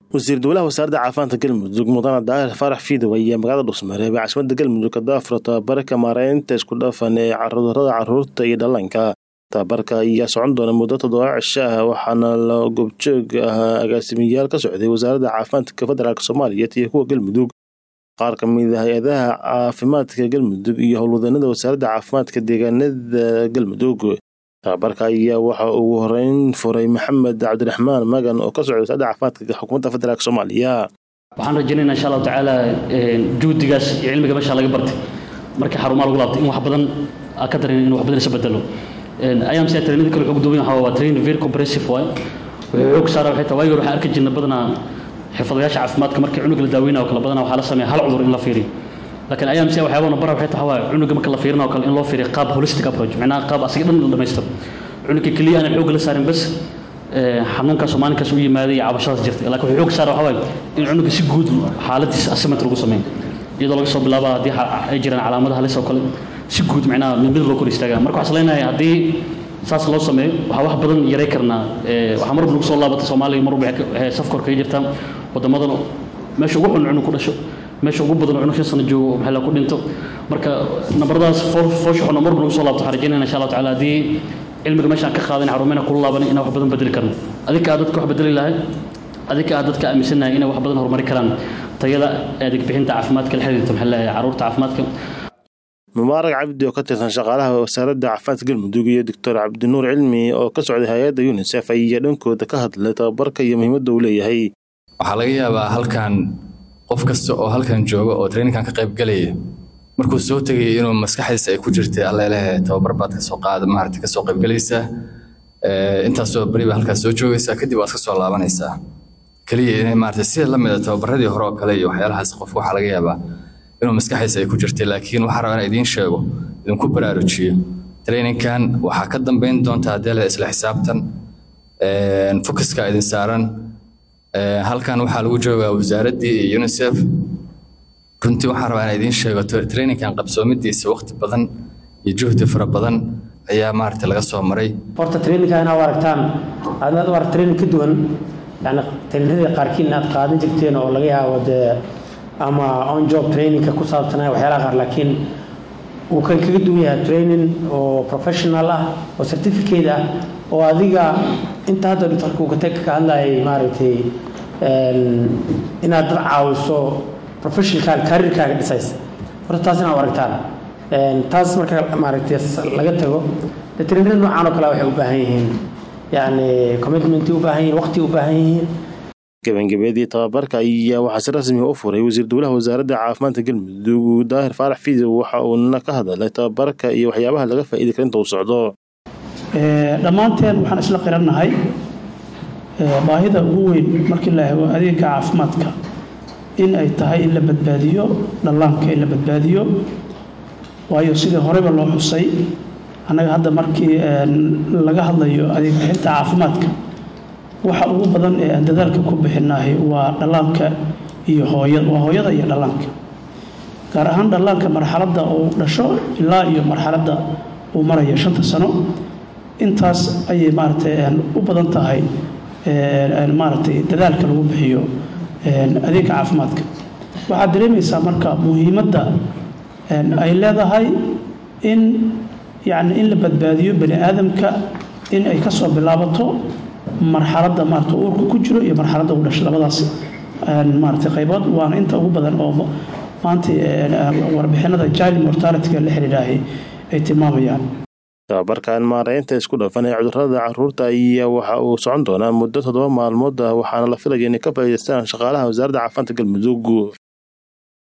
wasiir dowlaha wasaaradda caafimaadka galmudug mudane daahir faarax fiidow ayaa magaalada dhuusmareeb ee caasimada galmudug ka daafuro tababarka maareynta isku dhafan ee cudurada caruurta iyo dhallaanka tababarka ayaa socon doona muddo toddoba cisho ah waxaana la goobjoog ahaa agaasimayaal ka socday wasaaradda caafimaadka federaalk soomaaliyeed iyo kuwa galmudug qaar ka mid a hay-adaha caafimaadka galmudug iyo howlwadanada wasaaradda caafimaadka deegaanada galmudug tababarka ayaa waxa ugu horeyn furay maxamed cabdiraxmaan magan oo ka socday wasaaradda caafimaadka xukuumadda federaalk soomaaliya waxaan rajaynayna insha allahu tacaala juhdigaas iyo cilmiga meesha laga bartay markii xarumaha lagu laabtay in wax badan ka darin in wax badan isa bedelo ayamsi trainada kale wuxuu gudoobay waxa waa train very comprehensive waay wuxuu xoog saara waxay tahay waagi hore waxaan arki jirnay badanaa xirfadayaasha caafimaadka markii cunuga la daaweynayo kale badanaa waxaa la sameeya hal cudur in la fiiriyo laakiin ayamsi waxyaabana bara waxay tahay waa cunuga marka la fiirinayo kale in loo fiiriyo qaab holistic approach macnaha qaab asiga dhan la dhamaystiro cunuga keliya aanan xoogga la saarin bas xanuunkaas oo maalinkaas u yimaaday iyo cabashadaas jirtay laakiin wuxuu xoog saara waxaa waaye in cunuga si guud xaaladiisa assessment lagu sameeyo iyadoo laga soo bilaaba haddii ay jiraan calaamadaha halis oo kale si guud macnaha mid mid loo kor istaagaa marka waxaan leenahay haddii saas loo sameeyo waxaa wax badan yaray karnaa waxaa mar walba lagu soo laabatay soomaaliya mar walba waxay safka hor kaga jirtaa waddamadan meesha ugu xun cunug ku dhasho meesha ugu badan cunug shan sano joogo maxaa la ku dhinto marka nabaradaas foosha xun mar walba lagu soo laabto waxaan rajaynayna insha allahu tacaala haddii cilmiga meeshaan ka qaadan xarumeyna kula laaban inaan wax badan bedeli karno adinka aad dadka wax bedeli lahay adinka aad dadka aaminsannahay inay wax badan horumari karaan tayada adeeg bixinta caafimaadka la xiriirta maxaa leeyahay carruurta caafimaadka mubaarak cabdi oo ka tirsan shaqaalaha wasaaradda caafimaadka galmudug iyo doctor cabdinuur cilmi oo ka socday hay-adda unisef ayaa dhankooda ka hadlay tababarka iyo muhiimadda uu leeyahay waxaa laga yaabaa halkan qof kasta oo halkan jooga oo traininkan ka qayb galaya markuu soo tegaya inuu maskaxdiisa ay ku jirtay allelehe tababar baad kasoo qaada maarata kasoo qaybgalaysaa intaasoo beriba halkaas soo joogaysaa kadib waad kasoo laabanaysaa keliya inay maarata sida la mida tababaradii hore oo kale iyo waxyaalahaas qof waxaa laga yaabaa inuu maskaxdiisa ay ku jirtay laakiin waxaa rabaa inaan idiin sheego idinku baraarujiyo traininkan waxaa ka dambeyn doonta haddii la isla xisaabtan focuska idin saaran halkan waxaa lagu joogaa wasaaraddii iyo unisef runtii waxaan rabaa inaan idiin sheego traininkan qabsoomidiisa waqti badan iyo juhdi fara badan ayaa maarata laga soo maray horta traininka inaad aragtaan aad u arag training ka duwan yani traininadii qaarkiin aad qaadan jirteen oo laga yaabo dee ama on job trainingka ku saabsanaya waxyaalaha qaar laakiin uu kan kaga duwan yahay training oo professional ah oo certificate ah oo adiga inta hadda dhifalka uu katag ka hadlayay maaragtay inaad dad caawiso professionalkaaga careerkaaga dhisaysa horta taas inaad aragtaan taas marka maaragtay laga tago de trainada noocan oo kale waxay u baahan yihiin yacni commitmentii u baahan yihiin waqti u baahan yihiin gabagabeedii tababarka ayaa waxaa si rasmi u furay wasiir dowlaha wasaaradda caafimaadka galmudug daahir faarax fiidow waxa uuna ka hadalay tababarka iyo waxyaabaha laga faa'iidi kara inta uu socdo dhammaanteen waxaan isla qirannahay baahida ugu weyn markii la hego adeega caafimaadka in ay tahay in la badbaadiyo dhallaanka in la badbaadiyo waayo sidii horeyba loo xusay annaga hadda markii laga hadlayo adeeg bixinta caafimaadka waxa ugu badan ee aan dadaalka ku bixinahay waa dhallaanka iyo hooyada waa hooyada iyo dhallaanka gaar ahaan dhallaanka marxaladda uu dhasho ilaa iyo marxaladda uu marayo shanta sano intaas ayay maaragtay u badan tahay maaragtay dadaalka lagu bixiyo adeega caafimaadka waxaad dareemaysaa marka muhiimadda ay leedahay in yacni in la badbaadiyo bani aadamka in ay ka soo bilaabato marxaladda maarata uurka ku jiro iyo marxaladda u dhashay labadaas maaragtay qaybood waana inta ugu badan oo maanta warbixinada child mortalityga la xiriiraahay ay tilmaamayaan tababarkan maareynta isku dhafan ee cudurada caruurta ayaa waxa uu socon doonaa muddo toddoba maalmood ah waxaana la filaya inay ka faa'iidaystaan shaqaalaha wasaaradda caafimaadka galmudug